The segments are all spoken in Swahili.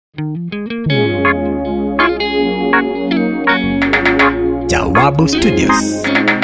Jawabu Studios.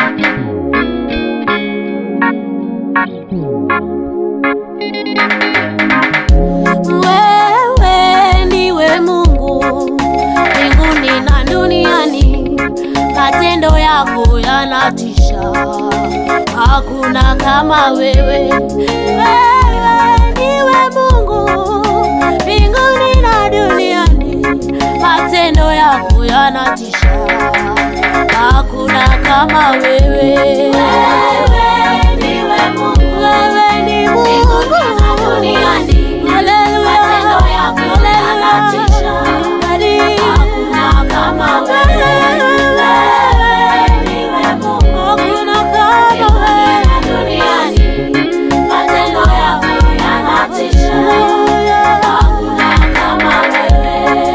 Wewe ndiwe Mungu mbinguni na duniani, matendo yako yanatisha, hakuna kama wewe. Wewe ndiwe Mungu mbinguni na duniani, matendo yako yanatisha, hakuna kama wewe. Wewe ndiwe Mungu, wewe ni Mungu na duniani Matendo yako yanatisha, hakuna kama wewe. Wewe ndiwe Mungu, hakuna kama wewe duniani. Matendo yako yanatisha, hakuna kama wewe.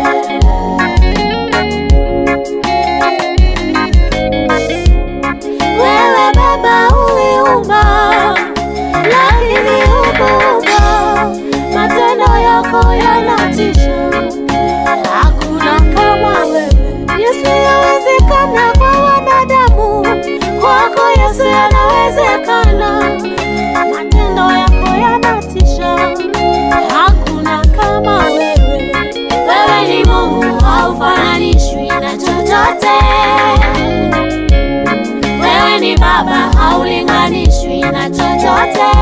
Wewe Baba uliumba, lakini hukuumba. Matendo yako yanatisha, hakuna kama wewe. Yasiyowezekana kwa wanadamu, kwako Yesu yanawezekana. Matendo yako yanatisha, hakuna kama wewe. Wewe ni Mungu, haufananishwi na chochote. Wewe ni Baba, haulinganishwi na chochote.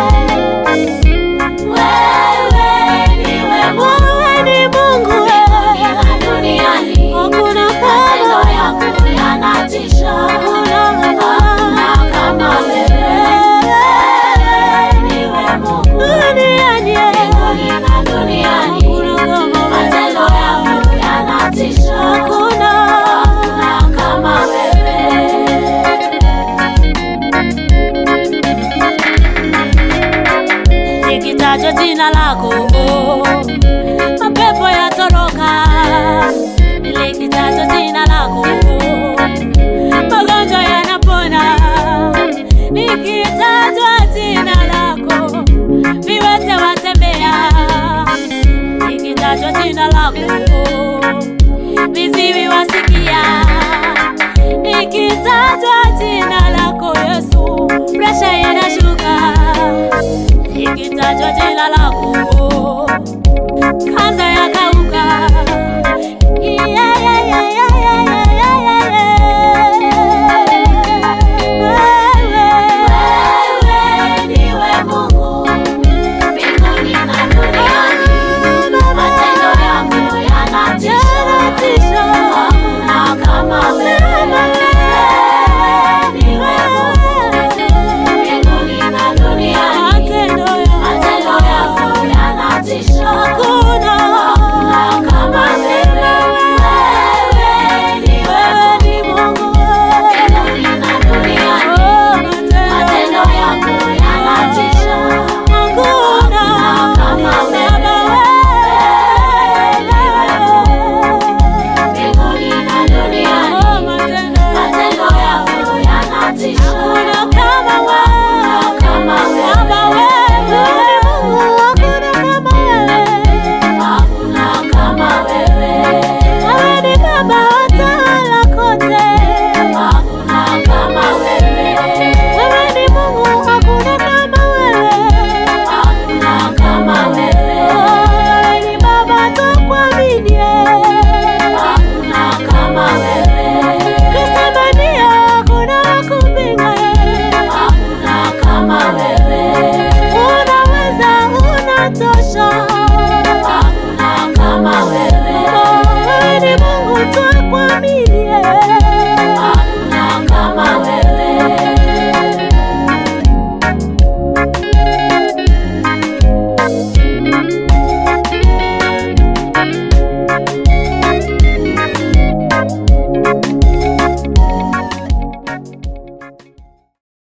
Wewe ndiwe Mungu, wewe ni Mungu wewe na duniani, hakuna matendo yako yanatisha, hakuna kama wewe. Wewe ndiwe Mungu duniani, mbinguni na duniani, matendo yako yanatisha, hakuna hakuna kama wewe. likitajwa jina lako mapepo yatoroka, likitajwa jina lako magonjwa yanapona, likitajwa jina lako viwete watembea, likitajwa jina lako viziwi wasikia, likitajwa jina lako Yesu presha inashuka likitajwa jina lako